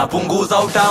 unapunguza utamu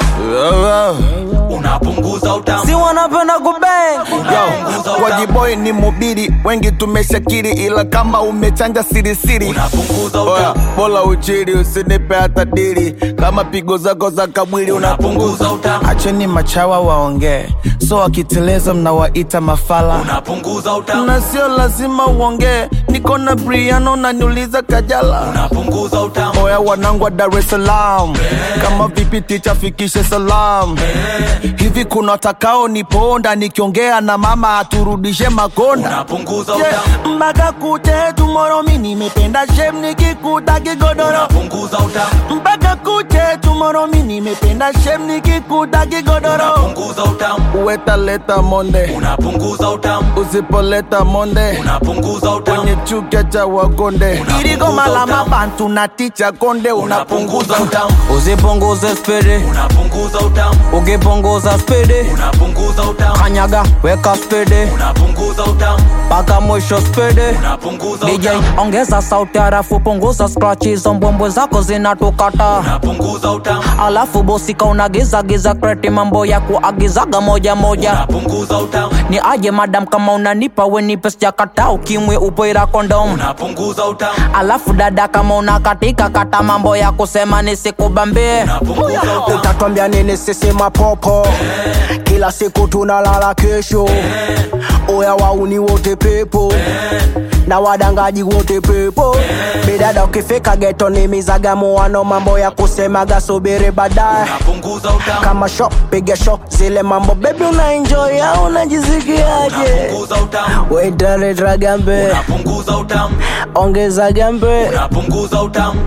unapunguza utamu si wanapenda kubeng unapunguza utamu Wajiboi ni mubiri, wengi tumeshakiri, ila kama umechanja sirisiri unapunguza Oya, utamu bola uchiri, usinipe hata dili. Kama pigo zako za kabwili unapunguza utamu Acheni machawa waongee, so wakiteleza mnawaita mafala unapunguza utamu na sio lazima uongee. Niko na Briano na niuliza Kajala. unapunguza utamu Oya wanangu wa Dar es Salaam, kama vipi ticha fikishe salam. Hivi kuna watakao niponda nikiongea na mama aturudishe makonda unapunguza Yeah, utamu mpaka kute tomorrow mi nimependa shem nikikuta kigodoro unapunguza utamu mpaka kuche tomorrow mi nimependa shem nikikuta kigodoro unapunguza utamu uwetaleta monde unapunguza utamu usipoleta monde unapunguza utamu kwenye chuka cha wakonde Unapunguza irigoma la utamu. mabantu na ticha konde unapunguza unapunguza utamu usipunguze spidi unapunguza utamu ukipunguza spidi unapunguza utamu kanyaga weka spidi unapunguza utamu mpaka mwisho spidi unapunguza DJ utamu ongeza sauti harafu punguza scratch hizo mbwembwe zako zinatukata unapunguza utamu alafu bosika unagiza giza kreti mambo ya kuagizaga moja moja unapunguza utamu ni aje madam kama unanipa wenipe sijakata ukimwe upoira kondom unapunguza utamu alafu dada kama unakatika kata mambo ya kusema nisikubambie unapunguza utamu utatwambia nini sisi mapopo kila siku tunalala kesho oya wauni wote pepo na wadangaji wote pepo bidada ukifika geto ni mizagamuano mambo ya kusemaga subiri baadaye unapunguza utamu kama sho piga sho zile mambo bebi una enjoy au unajisikiaje unapunguza utamu wetaleta gambe unapunguza utamu ongeza gambe unapunguza utamu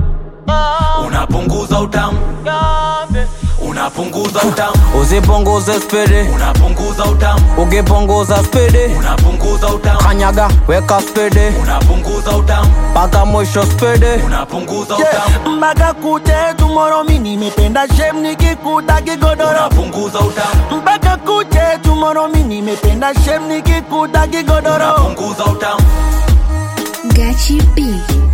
unapunguza utamu unapunguza utamu usipunguze spidi unapunguza utamu ukipunguza spidi unapunguza utamu kanyaga weka spidi unapunguza utamu mpaka mwisho spidi unapunguza utamu mpaka kute tomorrow mi nimependa shem nikikuta kigodoro unapunguza utamu mpaka kuche tomorrow mi nimependa shem nikikuta kigodoro unapunguza utamu Gachi B.